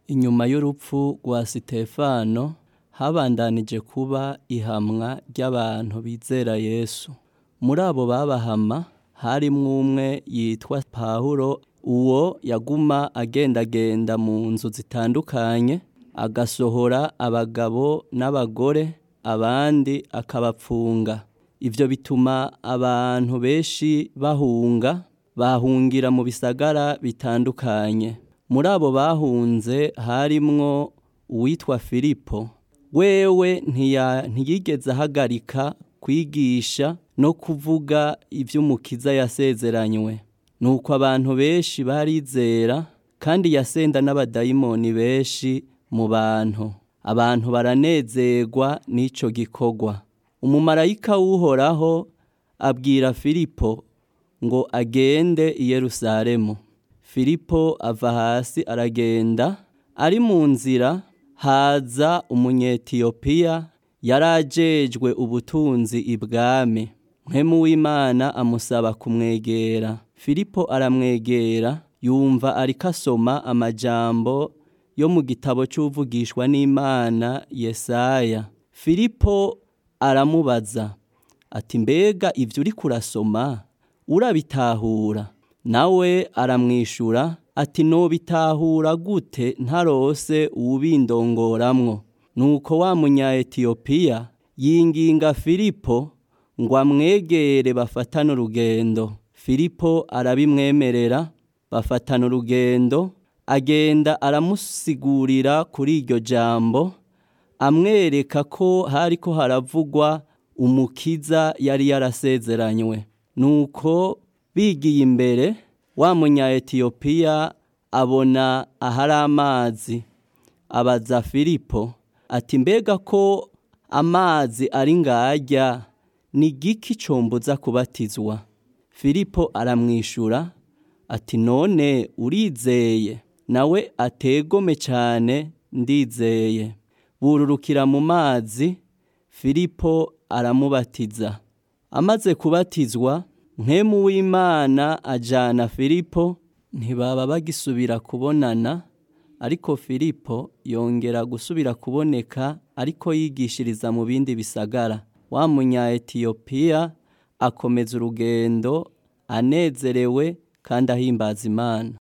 Inyuma y'urupfu rwa Sitefano habandanije kuba ihamwa ry'abantu bizera Yesu. Muri abo babahama harimwo umwe yitwa Pawulo, uwo yaguma agendagenda mu nzu zitandukanye, agasohora abagabo n'abagore, abandi akabapfunga. Ivyo bituma abantu benshi bahunga, bahungira mu bisagara bitandukanye. Muri abo bahunze harimwo uwitwa Filipo, wewe ntiyigeze ahagarika kwigisha no kuvuga ivy'umukiza yasezeranywe. Nuko abantu benshi barizera kandi yasenda n'abadayimoni benshi mu bantu. Abantu baranezerwa n'ico gikorwa. Umumarayika w'Uhoraho abwira Filipo ngo agende i Yerusalemu. Filipo ava hasi aragenda, ari mu nzira haza umunyetiyopiya yari ajejwe ubutunzi ibwami. Mpwemu w'Imana amusaba kumwegera. Filipo aramwegera, yumva ariko asoma amajambo yo mu gitabo c'uwuvugishwa n'Imana Yesaya. Filipo aramubaza ati mbega ivyo uriko urasoma urabitahura? Nawe aramwishura ati nobitahura gute ntarose uwubindongoramwo? Nuko wa munya-Etiyopiya yinginga Filipo ngo amwegere bafatane urugendo. Filipo arabimwemerera, bafatana urugendo, agenda aramusigurira kuri iryo jambo, amwereka ko hariko haravugwa umukiza yari yarasezeranywe. Nuko bigiye imbere, wa munya-Etiyopiya abona ahari amazi, abaza Filipo ati mbega ko amazi ari ngarya, ni igiki combuza kubatizwa? Filipo aramwishura ati none urizeye? Nawe ati egome cane ndizeye. Bururukira mu mazi, Filipo aramubatiza. Amaze kubatizwa, mpwemu w'Imana ajana Filipo, ntibaba bagisubira kubonana, ariko Filipo yongera gusubira kuboneka ariko yigishiriza mu bindi bisagara. Wa munya-Etiyopiya akomeza urugendo anezerewe kandi ahimbaza Imana.